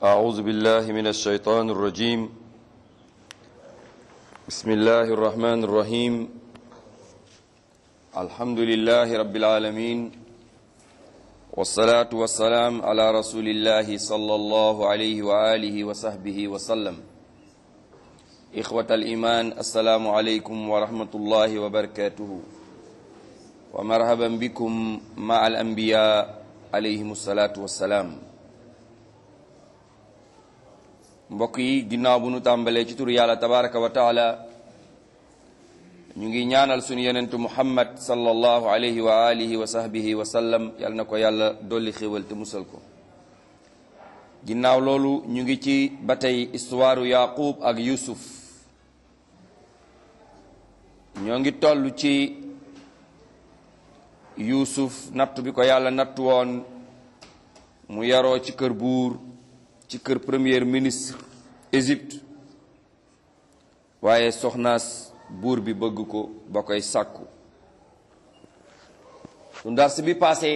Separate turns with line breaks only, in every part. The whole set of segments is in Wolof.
أعوذ بالله من الشيطان الرجيم بسم الله الرحمن الرحيم الحمد لله رب العالمين والصلاة والسلام على رسول الله صلى الله عليه وآله وصحبه وسلم إخوة الإيمان السلام عليكم ورحمة الله وبركاته ومرحبا بكم مع الأنبياء عليهم الصلاة والسلام mbokk yi ginnaaw bu nu tàmbalee ci turu yàlla tabaraka wa taala ñu ngi ñaanal sunu yonentu muhammad sallallahu alayhi wa alihi wa sahbihi wa sallam yàlla na ko yàlla dolli xéwal te musal ko ginnaaw loolu ñu ngi ci ba tey histoire yaqub ak yusuf ñoo ngi toll ci yusuf natt bi ko yàlla natt woon mu yaroo ci kër buur ci kër premier ministre Égypte waaye soxnaas buur bi bëgg ko ba koy sàkku su ndars bi passé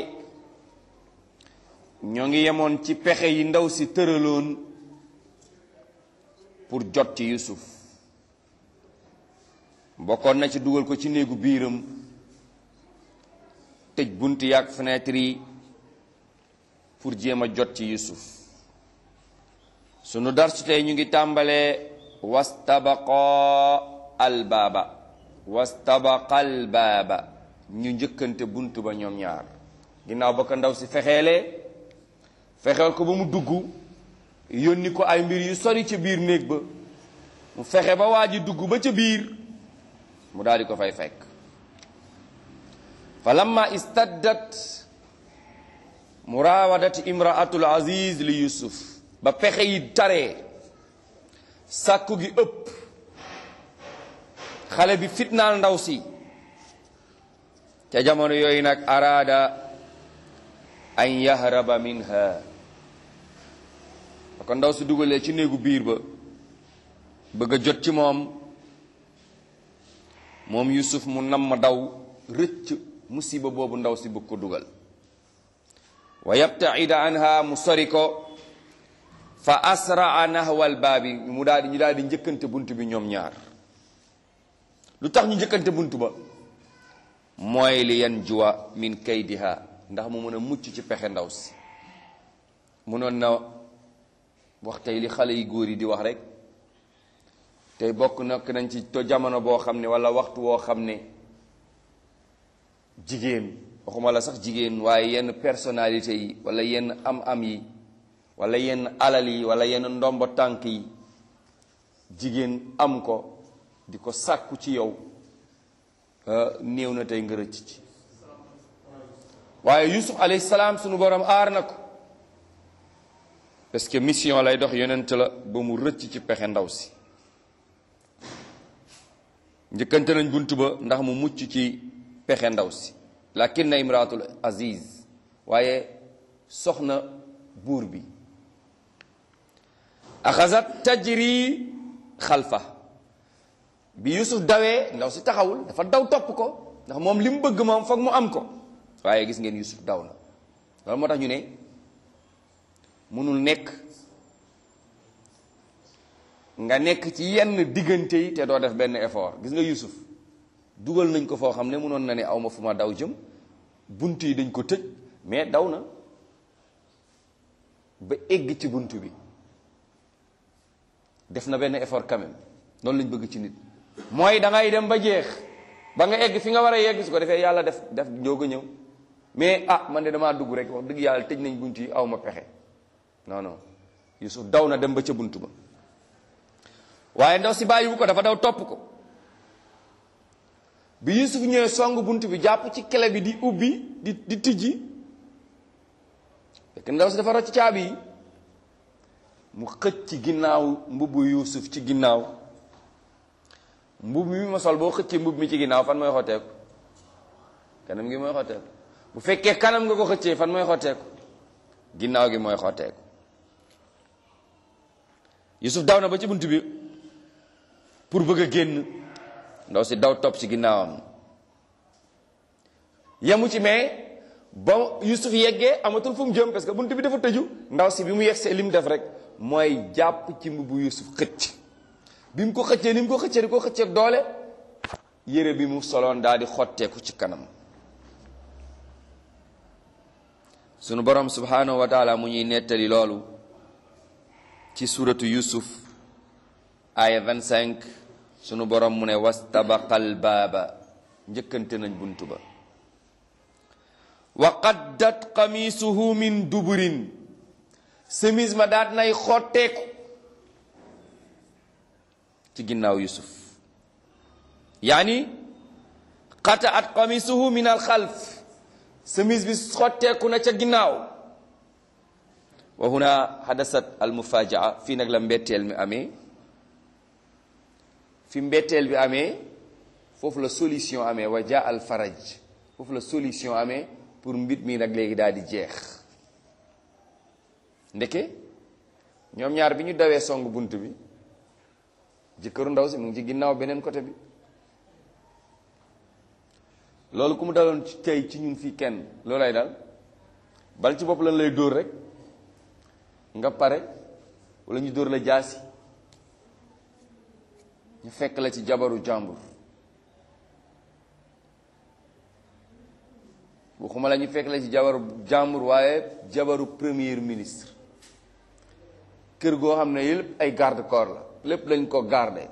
ñoo ngi yemoon ci pexe yi ndaw si tëraloon pour jot ci Yusuf bokkoon na ci dugal ko ci néegu biiram tëj bunt yaak fenêtre yi pour jéem a jot ci Yusuf sunu darsu tey ñu ngi tàmbalee wastabaqa albaaba wastabaqa albaaba ñu njëkkante bunt ba ñoom ñaar ginnaaw ba ko ndaw si fexeelee fexeel ko ba mu dugg yónni ko ay mbir yu sori ca biir néeg ba mu fexe ba waa ji dugg ba ca biir mu daal di ko fay fekk fa lamma istaddat muraawadat imraatul aziz li yusuf ba pexe yi taree sàkku gi ëpp xale bi fitnaal ndaw si ca jamono yooyu nag araada an yahraba minha ba ko ndaw si dugalee ci néegu biir ba bëgg a jot ci moom moom Yusuf mu nam ma daw rëcc musiba boobu ndaw si bëgg ko dugal wa yabtaida anha mu sori ko fa asraa nahwal baabi mu daal di ñu daal di njëkkante bunt bi ñoom ñaar lu tax ñu njëkkante bunt ba mooy li yan juwa min kaydiha ndax mu mën a mucc ci pexe ndaw si munoon na wax tey li xale yi góor yi di wax rek tey bokk nak nañ ci to jamono boo xam ne wala waxtu woo xam ne jigéen waxuma la sax jigéen waaye yenn personnalité yi wala yenn am-am yi wala yenn alal yi wala yenn ndombo tànk yi jigéen am ko di ko sàkku ci yow néew na tey nga rëcc ci waaye yusuf alayhi salaam sunu borom aar na ko parce que mission lay dox yonent la ba mu rëcc ci pexe ndaw si njëkkante nañ bunt ba ndax mu mucc ci pexe ndaw si lakin na imraatul aziz waaye soxna buur bi axasat tajri xalfa bi yusuf dawee ndaw si taxawul dafa daw topp ko ndax moom li mu bëgg moom foog mu am ko waaye gis ngeen yusuf daw na loolu moo tax ñu ne mënul nekk nga nekk ci yenn diggante yi te doo def benn effort gis nga yusuf dugal nañ ko foo xam ne mënoon na ne aw ma fu ma daw jëm bunt yi dañ ko tëj mais daw na ba egg ci bunt bi def na benn effort quand même noonu lañ bëgg ci nit mooy da ngay dem ba jeex ba nga egg fi nga war a yegg su ko defee yàlla def def njoog a ñëw mais ah man de damaa dugg rek wax dëgg yàlla tëj nañ bunt yi aw ma pexe non non Yusuf daw na dem ba ca bunt ba waaye ndaw si bàyyiwu ko dafa daw topp ko bi Yusuf ñëwee song bunt bi jàpp ci clé bi di ubbi di di tijji fekk ndaw si dafa rocc caabi yi mu xëcc ci ginnaaw mbubbu Yusuf ci ginnaaw mbubb mi ma sol boo xëccee mbubb mi ci ginnaaw fan mooy xotteeku kanam gi mooy xotteeku bu fekkee kanam nga ko xëccee fan mooy xotteeku ginnaaw gi mooy xotteeku Yusuf daw na ba ci bunt bi pour bëgg a génn ndaw si daw topp ci ginnaawam yemu ci mais ba Yusuf yeggee amatul fu mu jëm parce que bunt bi dafa tëju ndaw si bi mu yeggsee li mu def rek mooy jàpp ci mbubu yusuf xëcc bi mu ko xëccee ni mu ko xëccee di ko xëccee doole yére bi mu soloon daal di xotteeku ci kanam sunu borom subhanahu wa taala mu ñuy nettali loolu ci suratu yusuf aya 25 sunu borom mu ne wastabaqal baaba njëkkante nañ buntu ba wa qaddat qamisuhu min duburin semis ma daat nay xotteeku ci ginnaaw yusuf yaani qata at qamisuhu min al xalf semis bi xotteeku na ca ginnaaw wa huna hadasat al mufajaa fii nag la mbetteel mi amee fi mbetteel bi amee foofu la solution amee wa jaa al faraj foofu la solution amee pour mbir mi nag léegi daal di jeex ndeke ñoom ñaar bi ñu dawee song bunt bi jëkkëru ndaw si mu ngi ci ginnaaw beneen côté bi loolu ku mu daloon ci tey ci ñun fii kenn loolay dal bal ci bopp lan lay dóor rek nga pare wala ñu dóor la jaasi ñu fekk la ci jabaru jàmbur waxuma la ñu fekk la ci jabaru jàmbur waaye jabaru premier ministre kër goo xam ne lépp ay garde corps la lépp lañ ko garde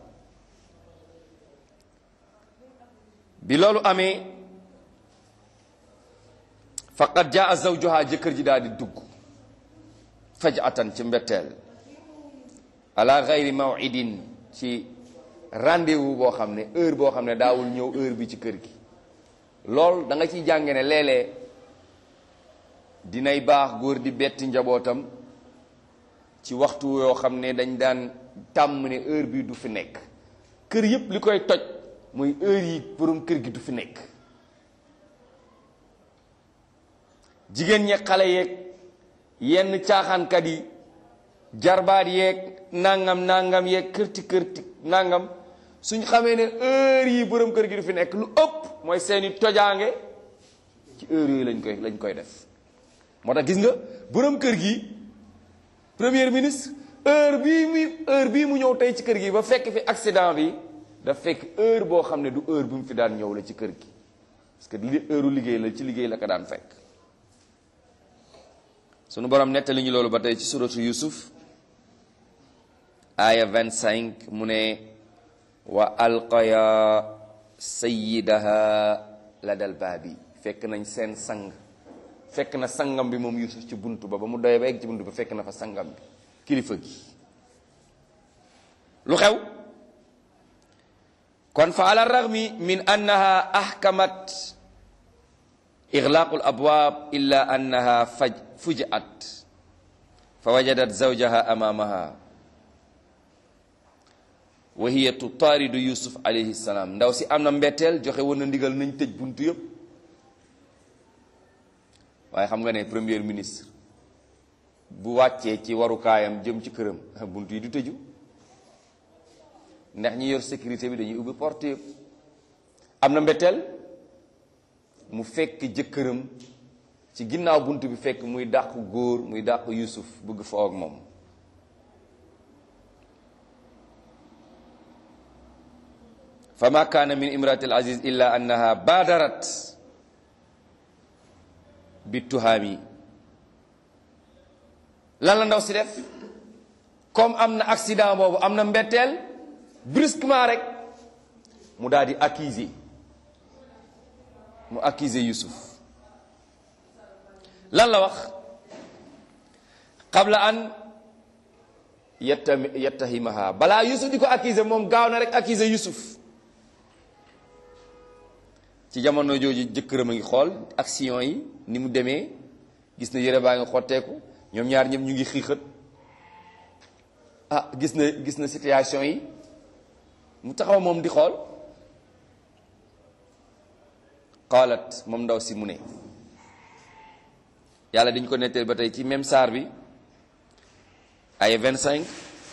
bi loolu amee faqad jaa zawjuha jëkkër ji daal di dugg fajatan ci mbetteel ala gayri mawidin ci rendez-vous boo xam ne heure boo xam ne daawul ñëw heure bi ci kër gi lool da nga ciy jànge ne léeg-léeg dinay baax góor di betti njabootam ci waxtu yoo xam ne dañ daan tàmm ne heure bi du fi nekk kër yépp li koy toj muy heure yi borom kër gi du fi nekk jigéen ñi xale yeeg yenn caaxaankat yi jarbaat yeeg nangam nangam yeeg kërti kërti nangam suñ xamee ne heure yi borom kër gi du fi nekk lu ëpp mooy seeni tojaange ci heure yooyu lañ koy lañ koy def moo tax gis nga borom kër gi premier ministre heure bii muy heure bii mu ñëw tey ci kër gi ba fekk fi accident bi daf fekk heure boo xam ne du heure bi mu fi daan ñëw la ci kër gi parce que li heure liggéey la ci liggéey la ko daan fekk sunu borom nettali ñu loolu ba tey ci suratu yusuf aya 25 mu ne wa alqaya sayyidaha ladal baabi fekk nañ seen sang fekk na sangam bi moom yusuf ci buntu ba ba mu doyee ba egg ci buntu ba fekk na fa sangam bi kilifa gi lu xew kon fa ala raghmi min annaha ahkamat iglaqu alabwab illa annaha faj fujat fa wajadat zawjaha amamaha wa hiya tutaaridu yusuf alayhi salaam ndaw si am na mbetteel joxe woon na ndigal nañ tëj buntu yëpp waaye xam nga ne premier ministre bu wàccee ci warukaayam jëm ci këram buntu yi du tëju ndax ñi yor sécurité bi dañuy ubbi porte yëpp am na mbetteel mu fekk jëkkëram ci ginnaaw bunt bi fekk muy dàq góor muy dàq yusuf bëgg foo ak moom fa ma kaana min imrati al aziz illa annaha baadarat bi tuhaami lan la ndaw si def comme am na accident boobu am na mbetteel brusquement rek mu daal di accuser mu accuser Yusuf lan la wax qabla an yetta yettahimaha balaa Yusuf di ko accuser moom gaaw na rek accuser Yusuf ci jamono jooju jëkkëram a ngi xool action yi ni mu demee gis na yére baa ngi xotteeku ñoom ñaar ñëpp ñu ngi xiixat ah gis na gis na situation yi mu taxaw moom di xool qaalat moom ndaw si mu ne yàlla dañ ko netteel ba tey ci même saar bi ay 25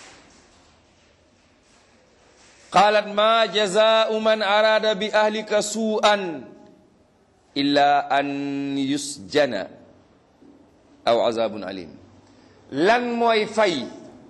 qaalat ma jazaau man araada bi ahlika suu'an illa an yusjana aw azabun alim lan mooy fay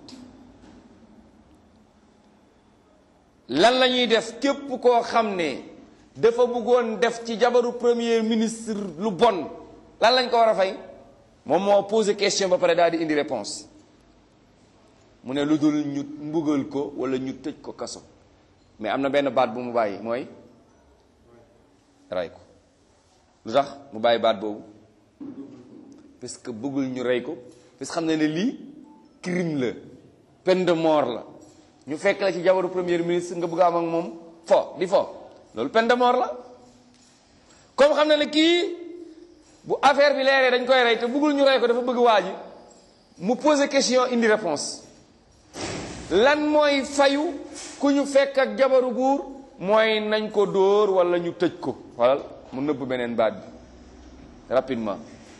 lan la ñuy def képp koo xam ne dafa bëggoon def ci jabaru premier ministre lu bon lan lañ ko war a fay moom moo posé question ba pare daal di indi réponse mu ne lu dul ñu mbugal ko wala ñu tëj ko kaso mais am na benn baat bu mu bàyyi mooy rey ko lu tax mu bàyyi baat boobu parce que bëggul ñu rey ko parce que xam na ne lii crime la peine de mort la ñu fekk la ci jabaru premier ministre nga bëgg a am ak moom fo di fo loolu peine de mort la comme xam na ne kii bu affaire bi leeree dañ koy rey te bëggul ñu rey ko dafa bëgg waa ji mu poser question indi réponse lan mooy fayu ku ñu fekk ak jabaru buur mooy nañ ko dóor wala ñu tëj ko xoolal mu nëbb beneen baat bi rapidement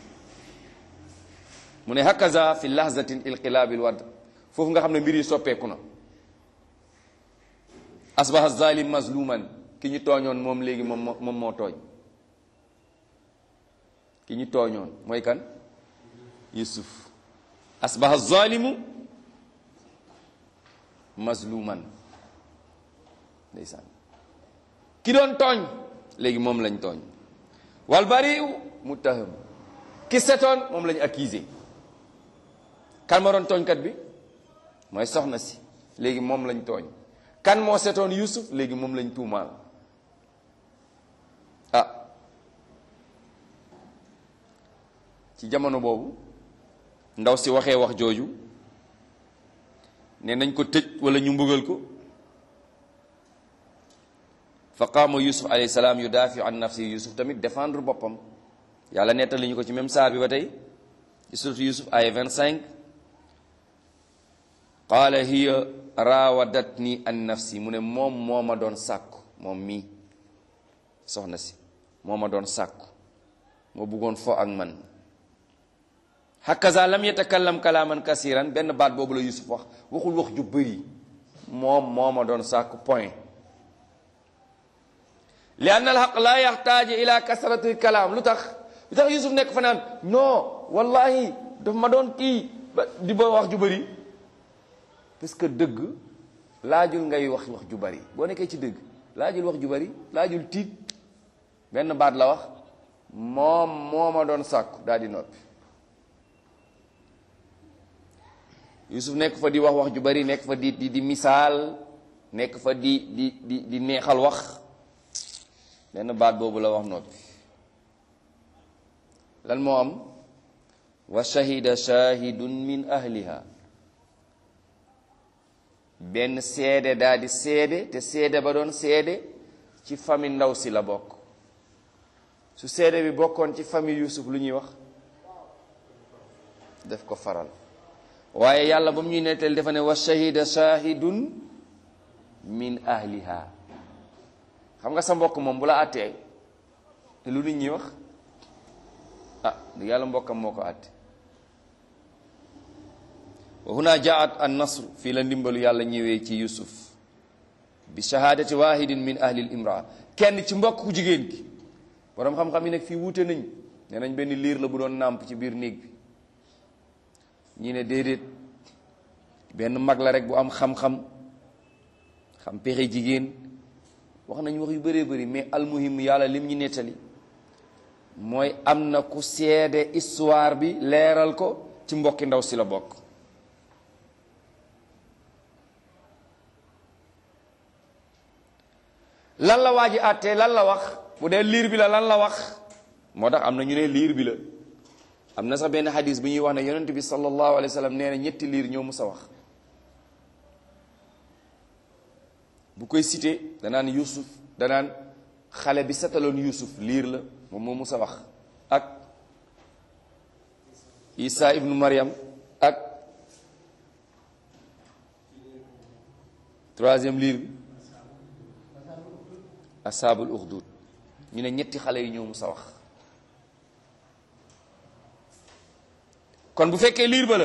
mu ne hakaza fi lahzatin ilqilaabil wadd foofu nga xam ne mbir yi soppeeku na asbaha zalim mazluman ki ñu tooñoon moom léegi moom moom moo tooñ ki ñu tooñoon mooy kan yusuf asbaha zalimu mazluman ndeysaan ki doon tooñ léegi moom lañ tooñ wal bariu muttaham ki setoon moom lañ accusé kan ma doon tooñkat bi mooy soxna si léegi moom lañ tooñ kan moo setoon yusuf léegi moom lañ tuumaal ah ci jamono boobu ndaw si waxee wax jooju ne nañ ko tëj wala ñu mbugal ko fa qaama yusuf alayhi salaam yudaafi an nafsi yusuf tamit défendre boppam yàlla nettali ñu ko ci même saar bi ba tey ci suratu yusuf ay 25 qaala hiya raawadatni an nafsi mu ne moom moo ma doon sàkku moom mii soxna si moo ma doon sàkku moo bëggoon fo ak man hakaza lam yatakallam kalaaman kasiran benn baat boobu la yusuf wax waxul wax ju bëri moom moo ma doon sàkku point li ann alxaq laa yaxtaaji ila kasrati kalaam lu tax lu tax yusuf nekk fa naan non wallahi daf ma doon kii ba di ba wax ju bëri parce que dëgg laajul ngay wax wax ju bëri boo nekkee ci dëgg laajul wax ju bëri laajul tiit benn baat la wax moom moo ma doon sàkku daal di noppi yusuf nekk fa di wax wax ju bëri nekk fa di di di misaal nekk fa di di di di neexal wax benn baat boobu la wax noppi lan moo am wa shahida shahidun min ahliha benn seede daal di seede te seede ba doon seede ci famille ndaw si la bokk su seede bi bokkoon ci famille Yusuf lu ñuy wax def ko faral waaye yàlla ba mu ñuy nettali dafa ne wa shahida shahidun min ahliha xam nga sa mbokk moom bu la àttee lu nit ñi wax ah di yàlla mbokkam moo ko àtte wa huna jaat an nasr fii la ndimbalu yàlla ñëwee ci yusuf bi shahadati wahidin min ahli l imraa kenn ci mbokk ku jigéen gi boroom xam-xam yi nag fii wuute nañ nee nañ benn liir la bu doon nàmp ci biir néeg bi ñi ne déedéet benn mag la rek bu am xam-xam xam pexe jigéen wax nañ wax yu bëree bëri mais almuhim yàlla lim ñu nettali mooy am na ku seede histoire bi leeral ko ci mbokki ndaw si la bokk lan la waa ji àttee lan la wax bu dee liir bi la lan la wax moo tax am na ñu ne liir bi la am na sax benn xadis bu ñuy wax ne yonent bi sallallahu alayhi wa sallam nee na ñetti liir ñoo mus a wax bu koy cité danaan yusuf danaan xale bi setaloon yusuf liir la moom moo mus a wax ak isa ibnu maryam ak troisième liir bi asaabul uxdud ñu ne ñetti xale yi ñoo mus a wax kon bu fekkee liir ba la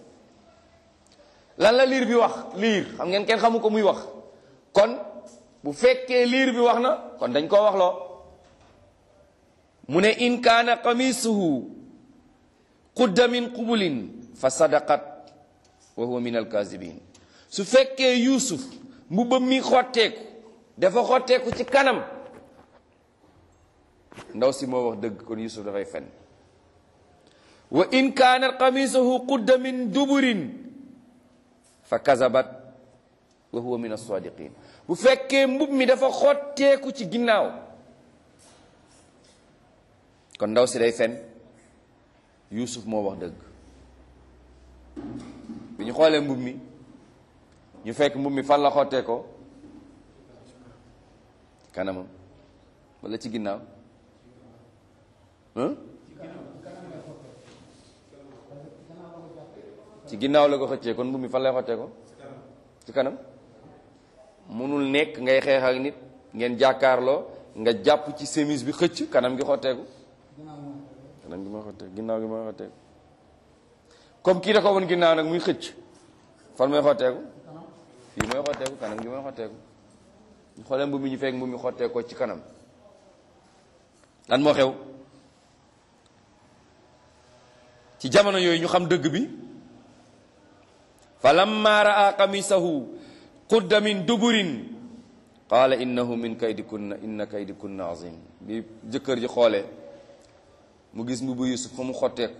lan la liir bi wax liir xam ngeen kenn xamu ko muy wax kon bu fekkee liir bi wax na kon dañ koo wax loo mu ne in kaana qamisuhu qudda min qubulin fa sadaqat wa huwa min alkazibin su fekkee yuusuf mbubbam mi xotteeku dafa xotteeku ci kanam ndaw si moo wax dëgg kon yusuf dafay fen wa in kaanat qamisuhu qudda min duburin fa kazabat wa huwa min as-sadiqin bu fekkee mbub mi dafa xotteeku ci ginnaaw kon ndaw si day fen yusuf moo wax dëgg bi ñu xoolee mbub mi ñu fekk mbub mi fan la xottee ko kanamam wala ci ginnaaw ci ginnaaw la ko xëccee kon mbub mi fan lay xottee ko ci kanam munul nekk ngay xeex ak nit ngeen jàkkaarloo nga jàpp ci chemise bi xëcc kanam gi xotteeku kanam gi mooy xotteeku ginnaaw gi mooy xotteeku comme kii da ko woon ginnaaw nag muy xëcc fan mooy xotteeku fii mooy xotteeku kanam gi mooy xotteeku ñu xoolee mbub mi ñu fekk mbub mi xotteeku ko ci kanam lan moo xew ci jamono yooyu ñu xam dëgg bi fa lamma raa qamisahu qudda min duburin qaala innahu min kaydikunna inna kaydikunna azim bi jëkkër ji xoolee mu gis mbubu yusuf fa mu xotteeku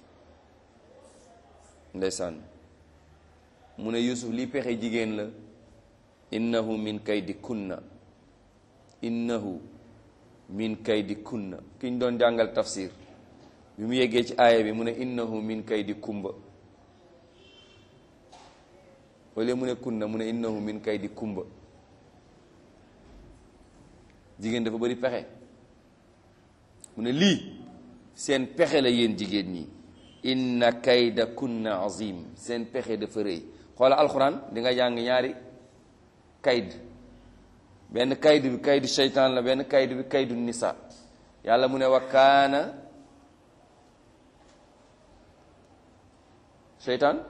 ndeysaan mu ne yusuf lii pexe jigéen la innahu min kaydikunna innahu min kaydikunna ki ñu doon jàngal tafsir bi mu yeggee ci aaya bi mu ne innahu min kaydi kumba wala mu ne kunna mu ne innahu min kaydi kumba jigéen dafa bari pexe mu ne lii seen pexe la yéen jigéen ñi inna kayda kunna azim seen pexe dafa rëy xoola alxuraan di nga jàng ñaari kayd benn kayd bi kaydu seytaan la benn kayd bi kaydu nisa yàlla mu ne wa kaana seytaan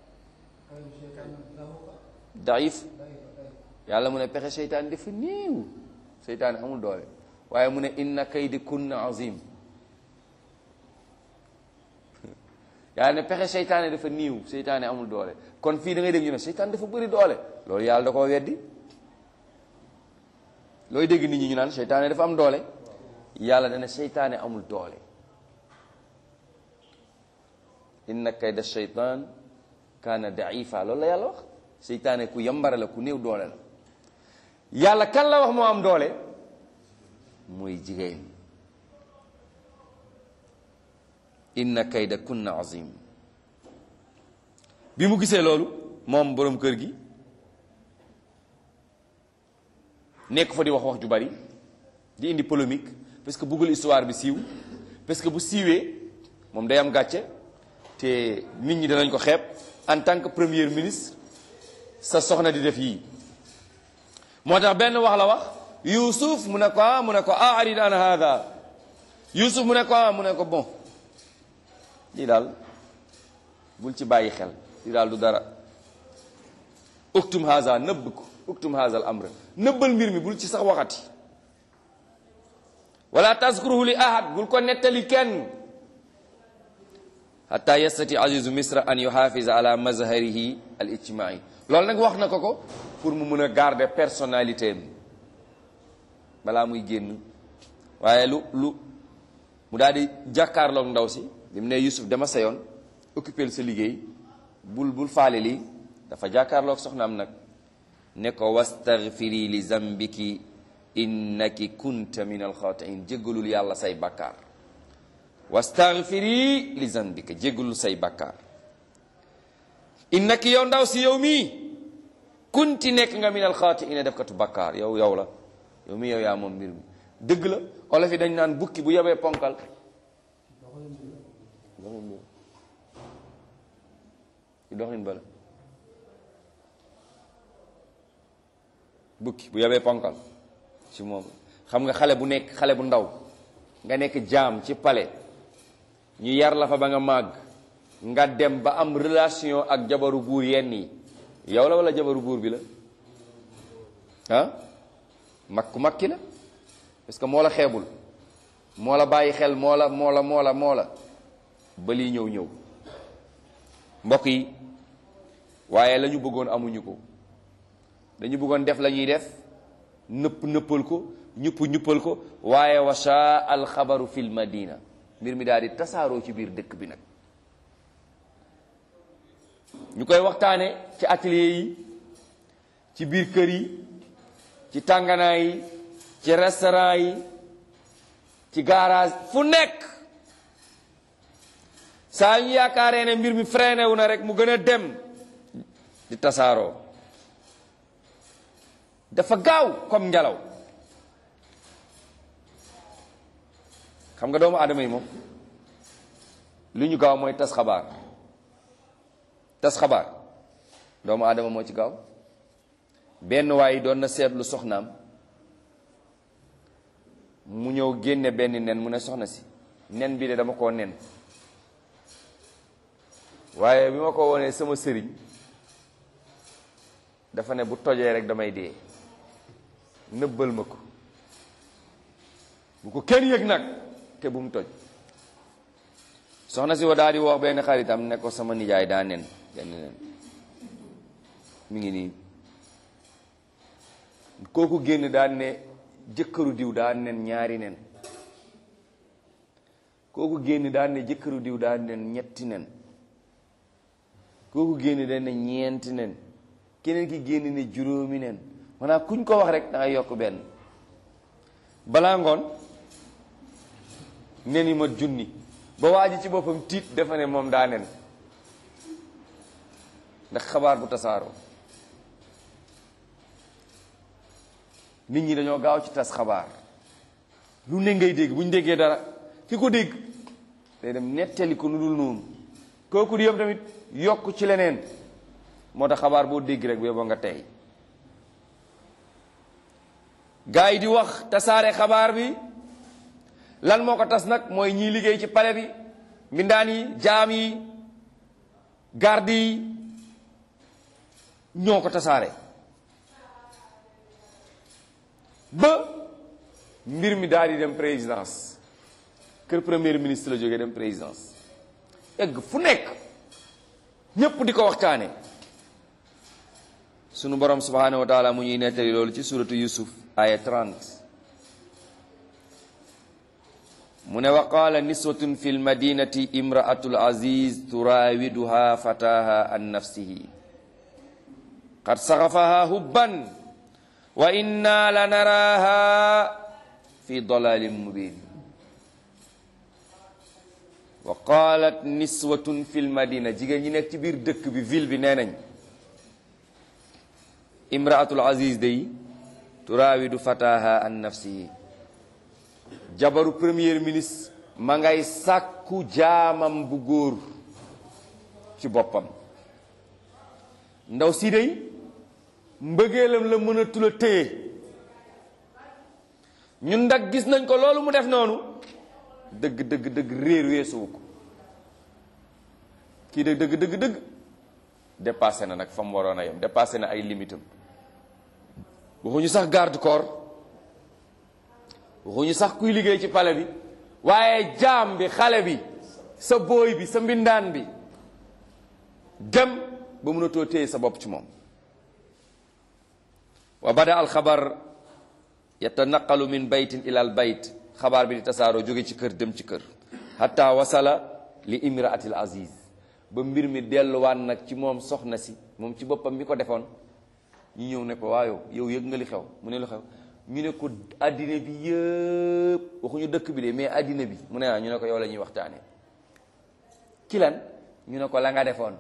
daif yàlla mu ne pexe seytaan dafa néew seytaan amul doole waaye mu ne inna kaydi kunna azim yàlla ne pexe seytaane dafa niiw seytaane amul doole kon fii da ngay dégg ñu ne seytaan dafa bëri doole loolu yàlla da koo weddi looy dégg nit ñi ñu naan seytaane dafa am doole yàlla dana seytaane amul doole inna kayda seytaan kaana daifa loolu la yàlla wax seytaane ku yambare la ku néew doole la yàlla kan la wax moo am doole mooy jigéen inna kayda kunna azim bi mu gisee loolu moom boroom kër gi nekk fa di wax wax ju bari di indi polémique parce que bëggul histoire bi siiw parce que bu siiwee moom day am gàcce te nit ñi danañ ko xeeb en tant que premier ministre sa soxna di def yii moo tax benn wax la wax Yuusuf mu ne ko ah mu ne ko ah arid an hada Yuusuf mu ne ko ah mu ne ko bon lii daal bul ci bàyyi xel lii daal du dara uktum haza nëbb ko uktum haza al amr nëbbal mbir mi bul ci sax waxati wala tazkuruhu li ahad bul ko nettali kenn hatta yastati azizu misra an yuhafiza ala mazharihi al ijtimai loolu nag wax na ko ko pour mu mun a garder personnalité am balaa muy génn waaye lu lu mu daal di jàkkaarloog ndaw si bi mu ne Yusuf dama sa yoon occupé sa liggéey bul bul faale lii dafa jàkkaarloog soxnaam nag ne ko wastaghfiri li zambiki innaki kunta min alxaatiin jéggalul yàlla say bakkaar wastaghfiri li zambika jéggalul say bakkaar innaki yow ndaw si yow mii kunti nekk nga min alxaatiin def katu bakkaar yow yow la yow mii yow yaa moom mbir mi dëgg la olof yi dañ naan bukki bu yebee ponkal ci doxin bala bukki bu yebee ponkal ci moom xam nga xale bu nekk xale bu ndaw nga nekk jaam ci palais ñu yar la fa ba nga màgg nga dem ba am relation ak jabaru buur yenn yi yow la wala jabaru buur bi la ah mag ku mag ki la parce que moo la xeebul moo la bàyyi xel moo la moo la moo la moo la ba lii ñëw ñëw mbokk yi waaye la ñu bëggoon amuñu ko dañu bëggoon def la ñuy def nëpp nëppal ko ñupp ñuppal ko waaye washa alxabaru fil madina mbir mi daal di tasaaroo ci biir dëkk bi nag ñu koy waxtaane ci atelier yi ci biir kër yi ci tànganaa yi ci restaurant yi ci garage fu nekk saa ñu yaakaaree ne mbir mi freiné wu na rek mu gën a dem di tasaaroo dafa gaaw comme ngelaw xam nga doomu aadama yi moom lu ñu gaaw mooy tas xabaar tas xabaar doomu aadama moo ci gaaw benn waay doon na seetlu soxnaam mu ñëw génne benn nen mu ne soxna si nen bi de dama koo nen waaye bi ma ko wonee sama sëriñ dafa ne bu tojee rek damay dee nëbbal ma ko bu ko kenn yëg nag te bu mu toj soxna si wa daal di wax benn xaritam ne ko sama nijaay daa nen benn nen mi ngi nii kooku génn daan ne jëkkëru diw daan nen ñaari nen kooku génn daan ne jëkkëru diw daan nen ñetti nen kooku génn daan ne ñeenti nen keneen ki génn ne juróomi nen maanaam kuñ ko wax rek da ngay yokk benn balaa ngoon nen yi ma junni ba waa ji ci boppam tiit dafa ne moom daa nen ndax xabaar bu tasaaroo nit ñi dañoo gaaw ci tas xabaar lu ne ngay dégg bu ñu déggee dara ki ko dégg day dem nettali ko nu dul noonu kooku di yëm tamit yokk ci leneen moo tax xabaar boo dégg rek boo nga tey gaa yi di wax tasaare xabaar bi lan moo ko tas nag mooy ñiy liggéey ci pale bi mbindaan yi jaam yi garde yi ñoo ko tasaare ba mbir mi daal di dem présidence kër premier ministre la jógee dem présidence egg fu nekk ñépp di ko waxtaane sunu borom subhanahu wa taala mu ñuy nettali loolu ci suratu yusuf aya 30 mu ne wa qaala niswatun fi lmadinati imraatu laziz turaawiduha fataha an nafsihi qad saxafaha hubban wa inna la naraaha fi dalalin mubin wa qaalat niswatun fi lmadina jigéen ñi nekk ci biir dëkk bi ville bi nee nañ imraatul aziz day turaawidu fataha an nafsihi jabaru premier ministre ma ngay sàkku jaamam bu góor ci boppam ndaw si day mbëggeelam la mën a tula téye ñun ndag gis nañ ko loolu mu def noonu dëgg dëgg dëgg réer weesuwu ko kii de dëgg dëgg dëgg dépassé na nag fa mu waroon a yem dépassé na ay limitam waxuñu sax garde corps waxuñu sax kuy liggéey ci pale bi waaye jaam bi xale bi sa booy bi sa mbindaan bi dem ba mënatoo téye sa bopp ci moom wa bada al xabar yatanaqalu min baytin ila al bayt xabaar bi di tasaaroo jóge ci kër dem ci kër hatta wasala li imraatil aziz ba mbir mi delluwaat nag ci moom soxna si moom ci boppam mi ko defoon ñu ñëw ne ko waayow yow yëg nga li xew mu ne lu xew ñu ne ko addina bi yëpp waxuñu dëkk bi de mais addina bi mu ne ah ñu ne ko yow la ñuy waxtaane ci lan ñu ne ko la nga defoon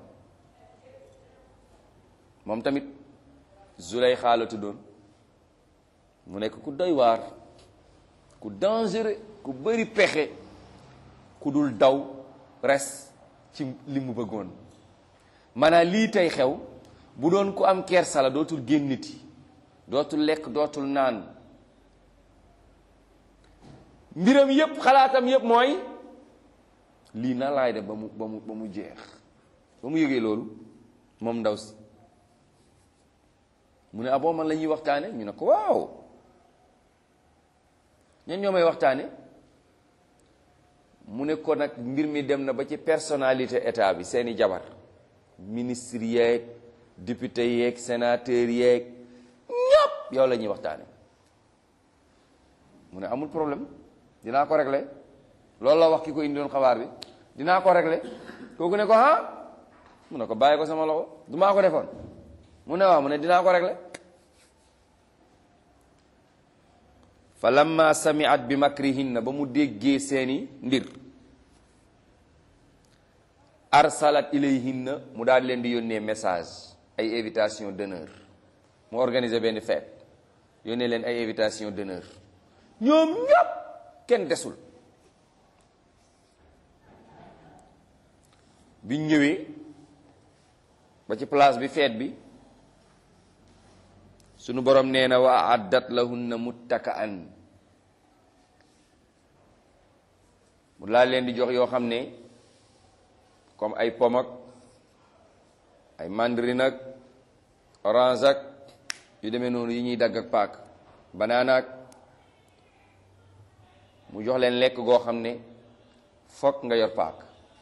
moom tamit zulay xaala tuddoon mu nekk ku doy waar ku dangereux ku bëri pexe ku dul daw res ci li mu bëggoon maanaam lii tey xew bu doon ku am kersa la dootul génniti dootul lekk dootul naan mbiram yépp xalaatam yépp mooy lii na laay def ba mu ba mu ba mu jeex ba mu yëgee loolu moom ndaw si mu ne aboo man la ñuy waxtaane ñu ne ko waaw ñan ñoo may waxtaane mu ne ko nag mbir mi dem na ba ci personnalité état bi seeni jabar ministre yeeg député yeeg sénateur yeeg yow la ñuy waxtaane mu ne amul problème dinaa ko régler loolu la wax ki ko indi doon xabaar bi dinaa ko régler kooku ne ko ah mu ne ko bàyyi ko sama loxo du maa ko defoon mu ne waaw mu ne dinaa ko régler fa lamma samiat bi makrihinna ba mu déggee seeni mbir arsalat ilayhinna mu daal leen di yónnee message ay invitation d'honneur mu organiser benn fête yónnee leen ay invitation d'honneur ñoom ñépp kenn desul biñ ñëwee ba ci place bi fête bi sunu borom nee na wa addat lahunna muttaka'an mu laa leen di jox yoo xam ne comme ay pom ak ay mandarine ak orange ak yu demee noonu yi ñuy dagg ak paak banana ak mu jox leen lekk goo xam ne fokk nga yor paak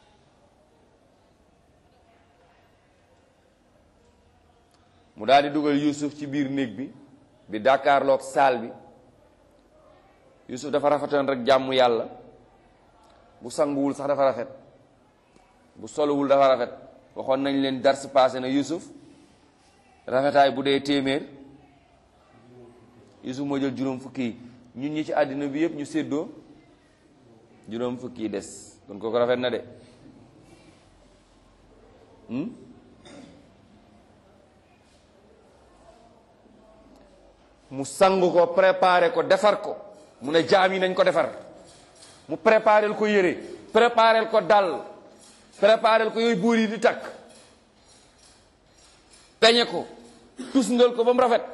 mu daal di dugal Yuusuf ci biir néeg bi bi dàkkaarloog saal bi Yuusuf dafa rafetoon rek jàmm yàlla bu sanguwul sax dafa rafet bu soluwul dafa rafet waxoon nañ leen dars passé na Yuusuf rafetaay bu dee téeméer Yuusuf moo jël juróom fukki yi ñun ñi ci àddina bi yëpp ñu séddoo juróom fukki yi des kon kooku rafet na de mu sang ko préparé ko defar ko mu ne jaam yi nañ ko defar mu préparel ko yére préparel ko dàll préparel ko yooyu buur yi di takk peñe ko tusngal ko ba mu rafet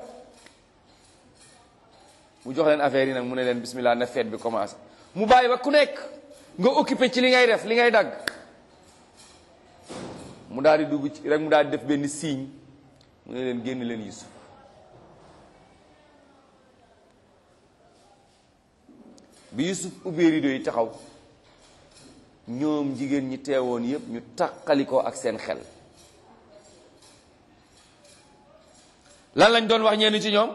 mu jox leen affaire yi nag mu ne leen bismillah na fête bi commencé mu bàyyi ba ku nekk nga occupé ci li ngay def li ngay dagg mu daal di dugg ci rek mu daal di def benn signe mu ne leen génn leen Yusuf bi Yusuf ubbee rido yi taxaw ñoom jigéen ñi teewoon yépp ñu taqalikoo ak seen xel lan lañ doon wax ñenn ci ñoom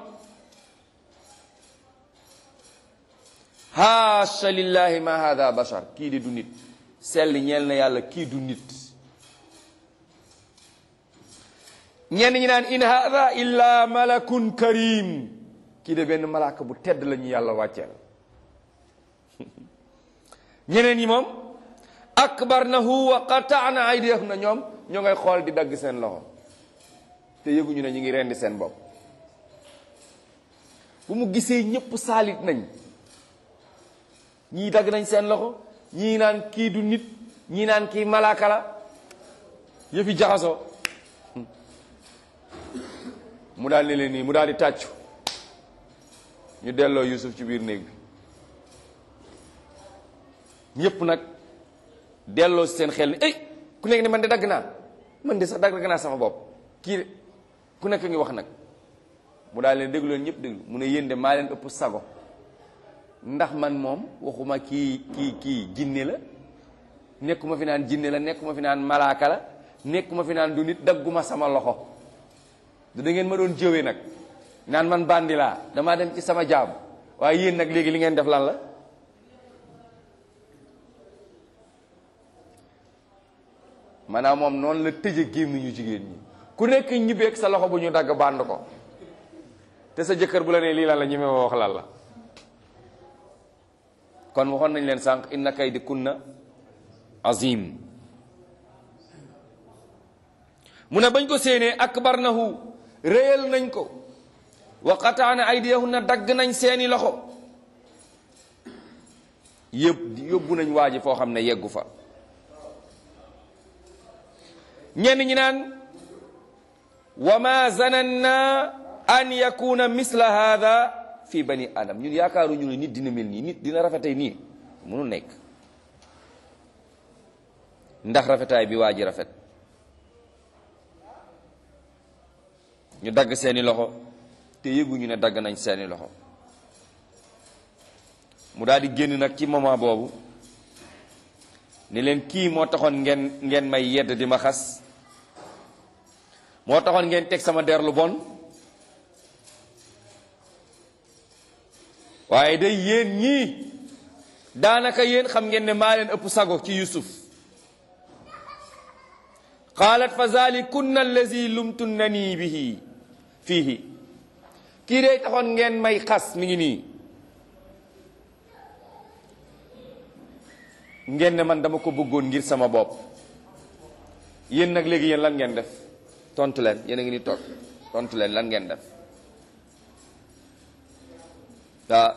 haasha lillahi ma hada bashar kii di du nit sell ñeel na yàlla kii du nit ñenn ñi naan in hada illa malakun karim kii de benn malaaka bu tedd la ñu yàlla wàcceel ñeneen ñi moom akbarnahu wa qata'na aydiyahum na ñoom ñoo ngay xool di dagg seen loxo te yëguñu ne ñu ngi rendi seen bopp bu mu gisee ñëpp saalit nañ ñii dagg nañ seen loxo ñii naan kii du nit ñii naan kii malaaka la yëfi jaxasoo mu daal ne leen nii mu daal di tàccu ñu delloo Yusuf ci biir néeg bi ñëpp nag delloo si seen xel ni ay ku nekk ne man de dagg naa man de sax dagg naa sama bopp kii de ku nekk ngi wax nag mu daal leen déglu leen ñëpp déglu mu ne yéen de maa leen ëpp sago ndax man moom waxuma kii kii kii jinne la nekkuma fi naan jinne la nekkuma fi naan malaaka la nekkuma fi naan du nit dagguma sama loxo du da ngeen ma doon jëwee nag naan man bandi laa damaa dem ci sama jaam waaye yéen nag léegi li ngeen def lan la maanaam moom noonu la tëje gémmiñu jigéen ñi ku nekk ñibbeeg sa loxo bu ñu dagg bànd ko te sa jëkkër bu la nee lii lan la ñi ma wax lan la kon waxoon nañ leen sànq inna kaydi kunna azim mu ne bañ ko séenee akbarnahu réyal nañ ko wa qataana aydiyahunna dagg nañ seeni loxo yëpp yóbbu nañ waa ji foo xam ne yeggu fa ñenn ñi naan wa ma zananna an yakuna misla hada fi bani adam ñun yaakaaruñu ne nit dina mel nii nit dina rafetay nii mënu nekk ndax rafetaay bi waa ji rafet ñu dagg seeni loxo te yëguñu ne dagg nañ seeni loxo mu daal di génn nag ci moment boobu ni leen kii moo taxoon ngeen ngeen may yedd di ma xas moo taxoon ngeen teg sama der lu bon waaye day yéen ñii daanaka yéen xam ngeen ne maa leen ëpp sago ci yusuf qaalat fa zalikunna allazi lumtunnani bihi fiihi kii day taxoon ngeen may xas mi ngi nii ngeen ne man dama ko bëggoon ngir sama bopp yéen nag léegi yéen lan ngeen def tontu leen yéen a ngi ni toog tontu leen lan ngeen def daa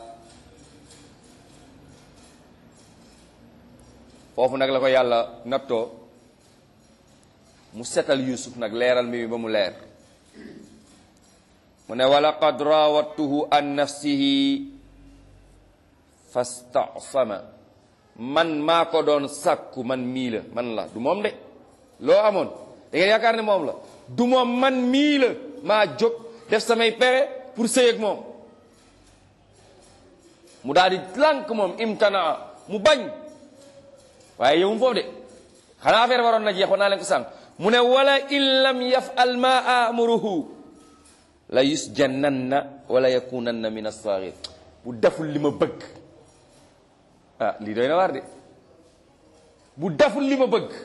foofu nag la ko yàlla nattoo mu setal yusuf nag leeral mi ba mu leer mu ne walaqad raawattuhu an nafsihi fastasama man maa ko doon sàkku man mii la man la du moom de loo amoon da ngeen yaakaar ne moom la du moom man mii la maa jóg def samay pere pour sëy ak moom mu daal di lànk moom imtanaa mu bañ waaye yow mu foofu de xanaa affaire waroon na jeex war naa leen ko sànq mu ne wala in lam yafal ma amuruhu la yusjannanna wala yakunanna min as-saghir bu deful li ma bëgg ah lii doy na waar de bu deful li ma bëgg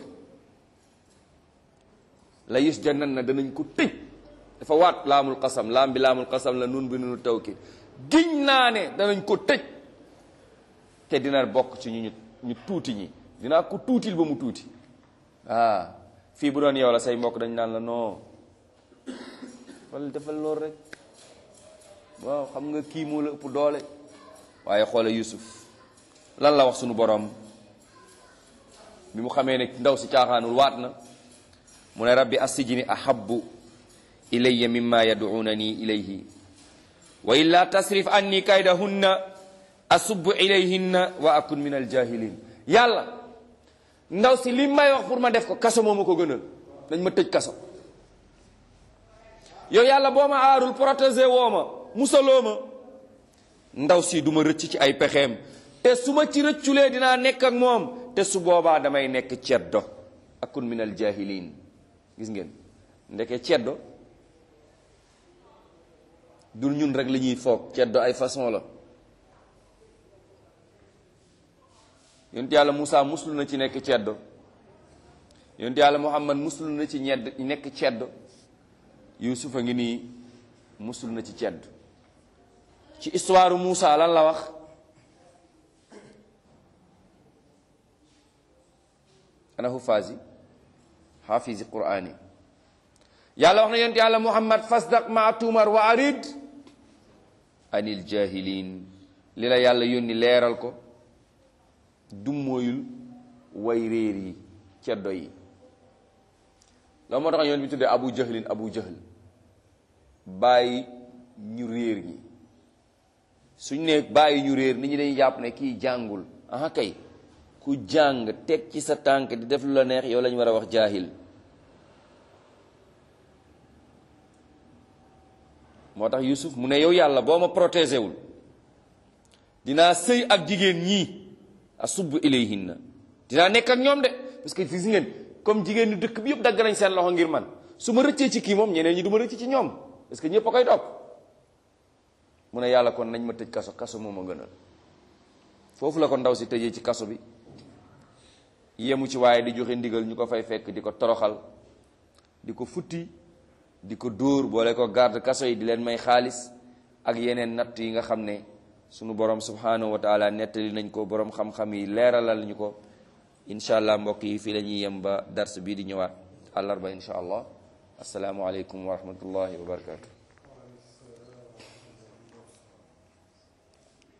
la yusjannanna danañ ko tëj dafa waat laamul qasam laam bi laamul qasam la nun bi nunu tawkid giñ naa ne danañ ko tëj te dina bokk ci ñu ñu tuuti ñi dinaa ko tuutil ba mu tuuti ah fii bu doon yow la say mbokk dañ naan la non wala defal loolu rek waaw xam nga kii moo la ëpp doole waaye xoole Yusuf lan la wax sunu borom bi mu xamee ne ndaw si caaxaanul waat na mu ne rabbi assijini ahabbu ilayya mimma yad'unani ilayhi wa illa tasrif anni kaydahunna asubbu ilayhinna wa akun min aljahilin yàlla ndaw si li may wax pour ma def ko kaso moo ma ko gënal dañ ma tëj kaso yow yàlla boo ma aarul protéger woo ma musaloo ma ndaw si du ma rëcc ci ay pexeem te su ma ci rëcculee dinaa nekk ak moom te su boobaa damay nekk ceddo akun min aljahilin gis ngeen ndeke ceddo dul ñun rek la ñuy foog ceddo ay façon la yonent yàlla Moussa muslu na ci nekk ceddo yonent yàlla Muhammad muslu na ci ñedd nekk ceddo Yuusuf a ngi nii muslu na ci ceddo ci histoire Moussa lan la wax ana hufaasi xaafisi quraani yàlla wax na yonent yàlla Muhammad fasdaq ma tumar wa arid anil jahilin li la yàlla yónni leeral ko dummóoyul way réer yi ceddo yi loolu moo tax yoon bi tuddee abu jahlin abu jahl bàyyi ñu réer ñi suñ ne bàyyi ñu réer nit ñi dañuy jàpp ne kii jàngul aha kay ku jàng teg ci sa tànk di def lu la neex yow lañu war a wax jaahil moo tax Yusuf mu ne yow yàlla boo ma protégé wul dinaa sëy ak jigéen ñii asubbu ilayhinna dinaa nekk ak ñoom de parce que gis ngeen comme jigéen ñi dëkk bi yëpp dagg nañ seen loxo ngir man su ma rëccee ci kii moom ñeneen ñi du ma rëcc ci ñoom parce que ñëpp a koy topp mu ne yàlla kon nañ ma tëj kaso kaso moo ma gënal foofu la ko ndaw si tëjee ci kaso bi yemu ci waaye di joxe ndigal ñu ko fay fekk di ko toroxal di ko futti di ko dóor boole ko garde kaso yi di leen may xaalis ak yeneen natt yi nga xam ne sunu borom subhanahu wa taala nettali nañ ko borom xam-xam yi leeralal ñu ko incha allah mbokk yi fii la ñuy yem ba dars bii di ñëwaat àllarba incha allah asalaamualeykum wa rahmatullahi wa barakatu